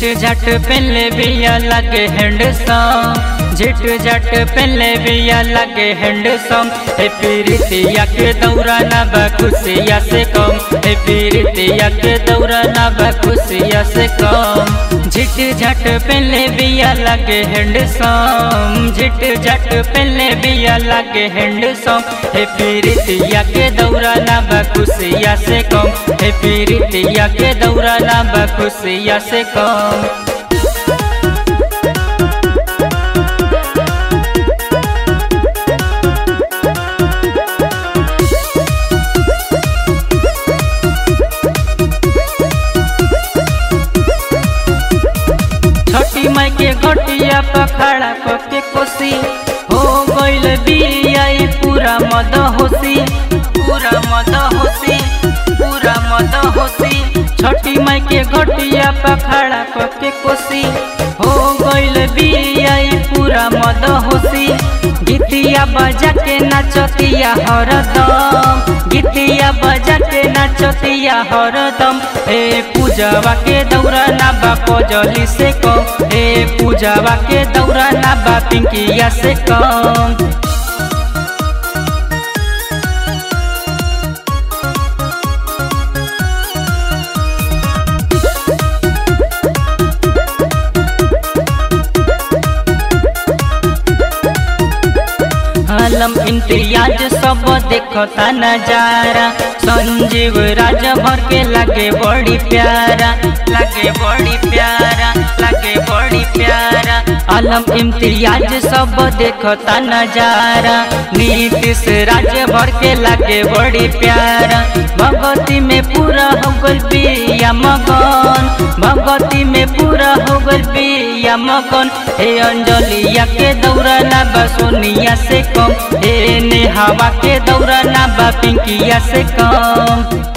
झिट झट पहले बिया लगे हैंडसम झिट झट पहले बिया लगे हैंडसम हे पीरितिया के दौरा ना बखुशिया से कम हे पीरितिया के दौरा ना बखुशिया से कम झिट झट पहले बिया लगे हैंडसम झिट झट पहले बिया लगे हैंडसम हे पीरितिया के दौरा ना बखुशिया से कम हे पीरितिया के दौरा ना बखुशिया से कम छठी माई के घटिया पखाड़ा के कोसी हो गइल बिया ई पूरा मद होसी पूरा मद होसी पूरा मद होसी छठी माई के घटिया पखाड़ा के कोसी हो गइल बिया ई पूरा मद होसी गीतिया बजा के नाचतिया हरदम गीतिया बजा के नाचतिया हरदम हे पूजवा के दौरा ना बा पजली से कम हे पूजवा के दौरा ना बा पिंकिया से कम आलम इम्तियाज सब देखता नजारा संजीव राज भर के लगे बड़ी प्यारा लगे बड़ी प्यारा लगे बड़ी प्यारा आलम इम्तियाज सब देखता नजारा नीतीश राज भर के लगे बड़ी प्यारा भगवती में पूरा हो गल बिया मगन भगवती में पूरा हो गल बिया मगन हे अंजलिया के दौरा ना बा सोनिया से कम हे नेहावा के दौरा ना बा पिंकिया से कम